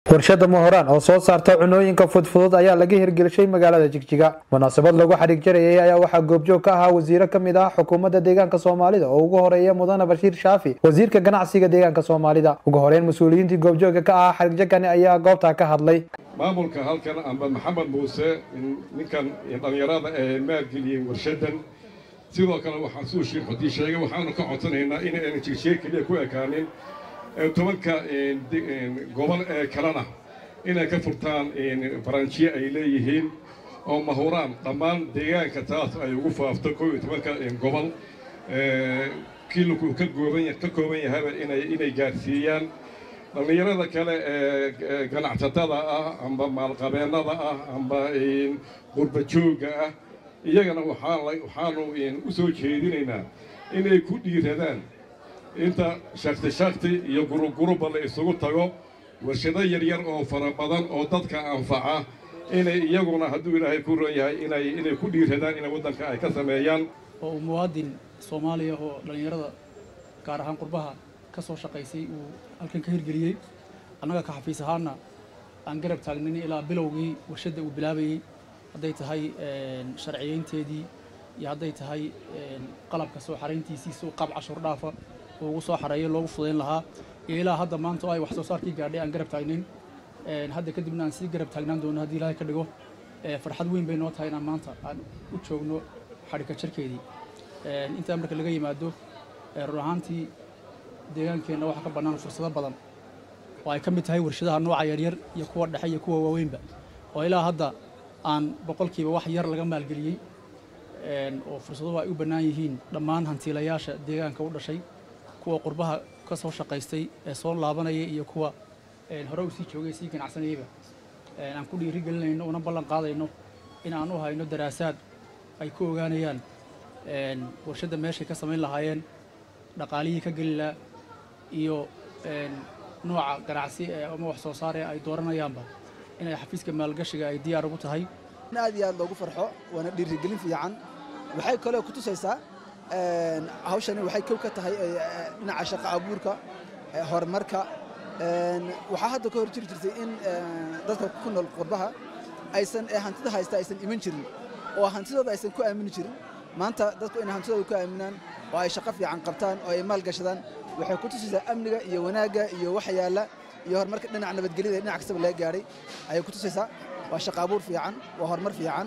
warshada mohoraan oo soo saarta cunooyinka fudfudud ayaa laga hirgelishay magaalada jigjiga munaasabad lagu xadhig jarayay ayaa waxaa goobjoog ka ahaa wasiiro kamid ah xukuumadda deegaanka soomaalida oo ugu horeeya mudane bashiir shaafi wasiirka ganacsiga deegaanka soomaalida ugu horeyn mas-uuliyiintii goobjooga ka ahaa xadhigjagani ayaa goobtaa ka hadlay maamulka halkan amba maxamed muuse ninkan dhallinyarada ee maalgeliyey warshadan sidoo kale waxaan suu shiir xudii sheegay waxaanu ka codsanaynaa in aynan jigjiga keliya ku ekaanin tobanka gobol ee kalena inay ka furtaan baranjiye ay leeyihiin oo mahuraan dhammaan deegaanka taas ay ugu faafto koo iyo tobanka gobol kiilku ka ka kooban yahaba inay gaarsiiyaan dhallinyarada kale ee ganacsatada ah amba maalqabeennada ah amba qurbajooga ah iyagana waxaanu u soo jeedinaynaa inay ku dhiiradaan inta shakti shakti iyo guruguruba la isugu tago warshado yaryar oo fara badan oo dadka anfaca inay iyaguna hadduu ilaahay ku ron yahay inay inay ku dhiiradaan inay waddanka ay ka sameeyaan oo uu muwaadin soomaaliya oo dhallinyarada gaar ahaan qurbaha ka soo shaqaysay uu halkan ka hirgeliyey annaga ka xafiis ahaana aan garab taagnin ilaa bilowgii warshadda uu bilaabayey hadday tahay sharciyeynteedii iyo hadday tahay qalabka soo xarayntiisii si uu qaab cashuur dhaafa oo ugu soo xareeyo loogu fudayn lahaa iyo ilaa hadda maanta oo ay wax soo saarkii gaadhay aan garab taagnayn hadda kadibna aan sii garab taagnaan doono haddii ilaahay ka dhigo farxad weyn bay noo tahay inaan maanta aan u joogno xadhigka jarkeedii intaa marka laga yimaado run ahaantii deegaankeenna waxaa ka bannaan fursado badan oo ay ka mid tahay warshadaha nooca yaryar iyo kuwa dhexe iyo kuwa waaweynba oo ilaa hadda aan boqolkiiba wax yar laga maalgeliyey oo fursaduhu ay u bannaan yihiin dhammaan hantiilayaasha deegaanka u dhashay kuwa qurbaha ka soo shaqaystay ee soo laabanaya iyo kuwa hore u sii joogay sii ganacsanayayba aan ku dhiiri gelinayno una ballan qaadayno in aan u hayno daraasaad ay ku ogaanayaan warshadda meeshay ka samayn lahaayeen dhaqaalihii ka geli lahaa iyo nooca ganacsi ama wax soo saar ee ay dooranayaanba inay xafiiska maalgashiga ay diyaar ugu tahay aad iyo aad loogu farxo waana dhiirigelin fiican waxay kaloo ku tusaysaa hawshani waxay kow ka tahay dhinaca shaqo abuurka horumarka waxaa hadda ka hor jiri jirtay in dadka ku nool qurbaha aysan hantida haysta aysan iman jirin oo hantidooda aysan ku aamini jirin maanta dadku inay hantidooda ku aaminaan oo ay shaqo fiican qabtaan oo ay maal gashadaan waxay ku tusaysaa amniga iyo wanaagga iyo waxa yaalla iyo horumarka dhinaca nabadgelyada dhinac kastaba laga gaadhay ayay ku tusaysaa waa shaqo abuur fiican waa horumar fiican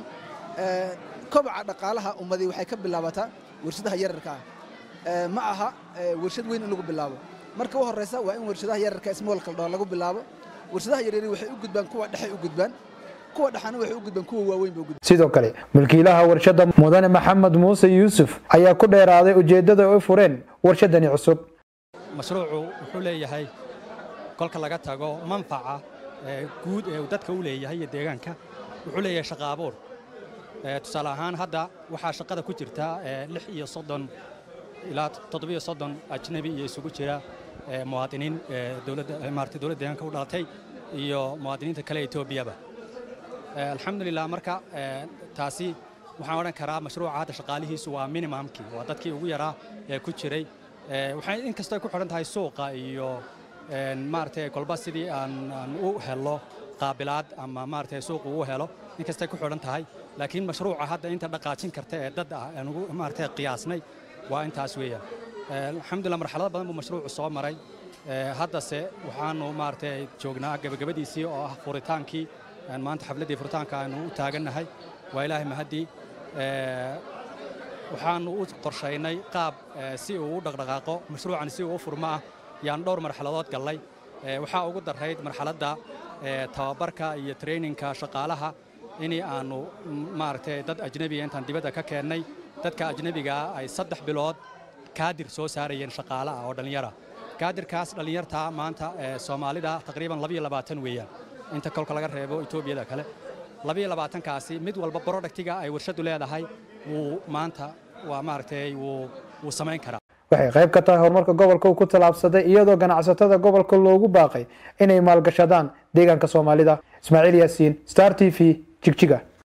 kobaca dhaqaalaha ummadii waxay ka bilaabataa warshadaha yararka ah ma aha warshad weyn in lagu bilaabo marka u horeysa waa in warshadaha yararka smolka dhoo lagu bilaabo warshadaha yaryari waxay u gudbaan kuwa dhexay u gudbaan kuwa dhexana waxay u gudbaan kuwa waaweyn bay u gudbaan sidoo kale mulkiilaha warshadda mudane maxamed muuse yuusuf ayaa ku dheeraaday ujeeddada ay fureen warshadani cusub mashruucu wuxuu leeyahay kolka laga tago manfaca guud ee uu dadka u leeyahay iyo deegaanka wuxuu leeyahay shaqa abuur tusaale ahaan hadda waxaa shaqada ku jirta lix iyo soddon ilaa toddobiyo soddon ajnabi iyo isugu jira muwaadiniin dowladda maartay dowladda deegaanka u dhalatay iyo muwaadiniinta kale etoobiyaba alxamdulilah marka taasi waxaan odhan karaa mashruuca hadda shaqaalihiisu waa minimumkii waa dadkii ugu yaraa ee ku jiray waxay inkastoo ay ku xidhan tahay suuqa iyo maaragtay kolba sidii aan u helo qaabilaad ama maaragtay suuqa uu helo inkastay ku xidhan tahay laakiin mashruuca hadda inta dhaqaajin karta ee dad ah aan ugu maaragtay qiyaasnay waa intaas weeyaan alxamdulillah marxalado badan buu mashruucu soo maray haddase waxaanu maaragtay joognaa gabagabadiisii oo ah furitaankii maanta xafladdii furitaanka aanu u taagannahay waa ilaahay mahaddii waxaanu u qorshaynay qaab si uu u dhaqdhaqaaqo mashruucan si uu u furmo ah yaan dhowr marxaladood gallay waxaa ugu darrayd marxaladda tababarka iyo traininka shaqaalaha in aanu maaragtay dad ajnebiga intaan dibadda ka keennay dadka ajnebigaa ay saddex bilood kaadir soo saarayeen shaqaale ah oo dhallinyara kaadirkaas dhallinyartaa maanta soomaalida taqriiban labiyo labaatan weeyaan inta kolka laga reebo etoobiyada kale labiyo labaatankaasi mid walba brodhaktiga ay warshaddu leedahay wuu maanta waa maaragtay wuu samayn karaa waxay qayb ka tahay horumarka gobolka uu ku tallaabsaday iyadoo ganacsatada gobolka loogu baaqay inay maalgashadaan deegaanka soomaalida ismaaciil yaasiin star t v jigjiga